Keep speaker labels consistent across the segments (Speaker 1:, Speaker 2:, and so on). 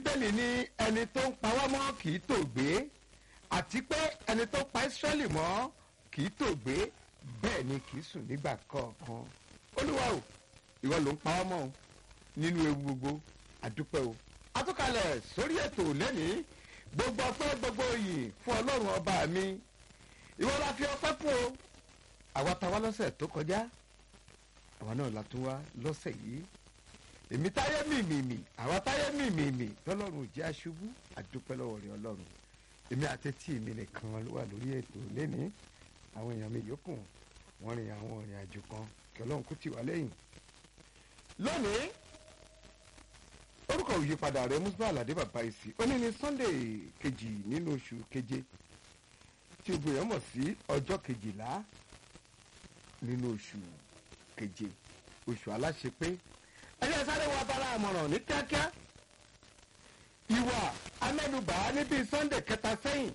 Speaker 1: bíbélì ní ẹni tó ń pa wá mọ́ kì í tòògbé àti pé ẹni tó pa Ísírẹ́lì mọ́ kì í tòògbé bẹ́ẹ̀ ni kì í sùn nígbà kọ̀ọ̀kan olúwa o ìwọ ló ń pa wá mọ́ o nínú ewu gbogbo àdúpẹ́ o atúkalẹ̀ sórí ètò lẹ́nìí gbogbo ọpẹ́ gbogbo yìí fún ọlọ́run ọba mi ìwọ la fi ọpẹ́ fún o àwa ta wá lọ́sẹ̀ tó kọjá àwa náà la tún wá lọ́sẹ̀ yìí èmi táyé mìmìmì àwa táyé mìmìmì lọ́lọ́run ò jẹ́ aṣubú àdúpẹ́ lọ́wọ́ rẹ̀ ọlọ́run èmi àtẹ́tí mi nìkan ló wà lórí ètò lẹ́nìí àwọn èèyàn mi yòókù wọ́n rìn àwọn ìrìn àjò kan kí ọlọ́run kó tì wá lẹ́yìn lónìí orúkọ òyípadà rẹ̀ Musba Aládé bàbá ìsì ó ní ní Sunday kejì nínú oṣù keje tí o gbìyànjú mọ̀ sí ọjọ́ kejìlá nínú oṣù keje oṣù aláṣepé ẹyẹ sáré wa bára àmọ̀ràn ní kíákíá ìwà amẹ́nubà níbi Sunday kẹta sẹ́yìn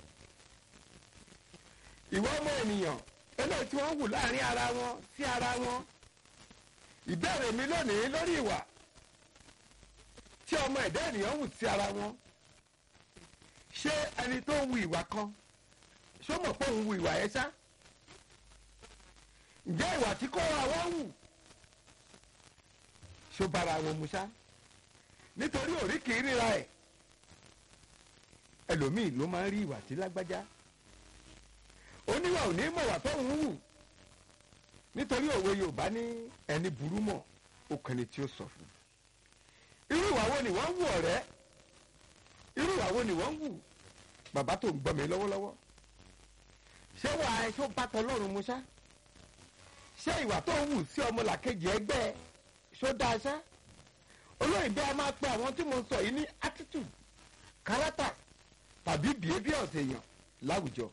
Speaker 1: ìwà ọmọ ènìyàn eléyìí tí wọ́n wù láàrin ara wọn sí ara wọn ìbéèrè mi lónìí lórí ìwà tí ọmọ ẹ̀dá ènìyàn wù sí ara wọn ṣé ẹni tó ń wu ìwà kan ṣó mọ̀ pé òun wu ìwà yẹn ṣá ǹjẹ́ ìwà tí kò àwọn wù ṣó bára wọn mu ṣá nítorí òrí kì í ríra ẹ̀ ẹlòmíì ló máa ń rí ìwà tí lágbájá oníwà ò ní mọ̀ wà tó ń wù nítorí òwe Yorùbá ní ẹni burú mọ̀ ó kẹni tí ó sọ fún irú ìwà wo ni wọ́n ń wù ọ̀rẹ́ irú ìwà wo ni wọ́n ń wù bàbá tó ń gbọ́ mi lọ́wọ́lọ́wọ́ ṣé wà á ṣó bá tọlọ́run mu ṣá ṣé ìwà tó ń wù sí ọmọlàkejì ẹgbẹ́ ṣó dáa ṣá olóyìnbó a máa pe àwọn tí mo sọ yìí ní attitude character tàbí behaviour èèyàn láwùjọ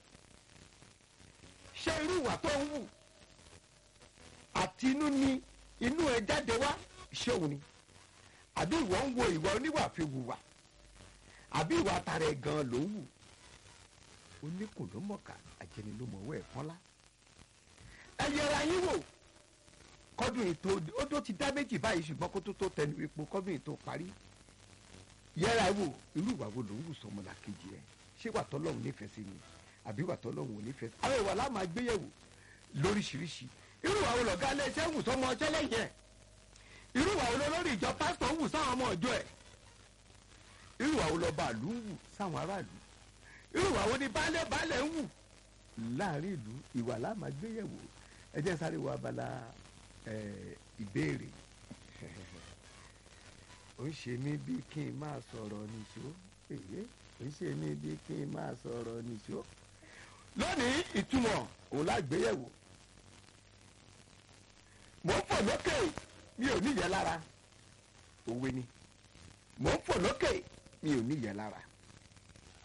Speaker 1: ṣé irú ìwà tó ń wù àti inú ni inú ẹ jáde wá ṣé òun ni àbí ìwọ ń wo ìwà oníwà fi wùwà àbí ìwà tara ẹ gan ló ń wù oníkùn ló mọ̀ọ́ká àjẹni ló mọ̀ọ́wọ́ ẹ̀ pọ́nlá ẹ yẹra yín wò kọ́dún ètò odó ti dá méjì báyìí ṣùgbọ́n kó tó tó tẹnu epo kọ́dún ètò parí yẹra wò irú ìwà wo ló ń wù sọmọlá kejì ẹ ṣé wà tọ́lọ́hún nífẹ̀ẹ́ sí ni àbí wà tọ́lọ́hún ò nífẹ̀ẹ́ sí. àwọn ìwà láà máa gbéyẹ̀wò lóríṣiríṣi irú ìwà wo lọ̀gá ilé iṣẹ́ wù sọmọ ọjọ́ lẹ́yìn ẹ̀ irú ìwà wo lórí ìjọ pásítọ̀ ń wù sáwọn ọmọ ọjọ́ ẹ̀ irú ìwà wo lọ́ba ìlú ń wù sáwọn aráàlú irú ìwà wo ni baálé baálé ń wù láàrin ìlú ìwà láà máa gbéyẹ̀wò ẹ jẹ́ sáré wo abala ìbéèrè ó ń ṣe mí bí kí n máa sọ̀rọ̀ nìṣó èyí ó ń ṣe mí bí kí n máa sọ̀rọ̀ nìṣó. lónìí ìtumọ̀ òun lágbéyẹ̀wò mò ń fò lókè mi ò níyẹ lára òwe ni mò ń fò lókè mi ò níyẹ lára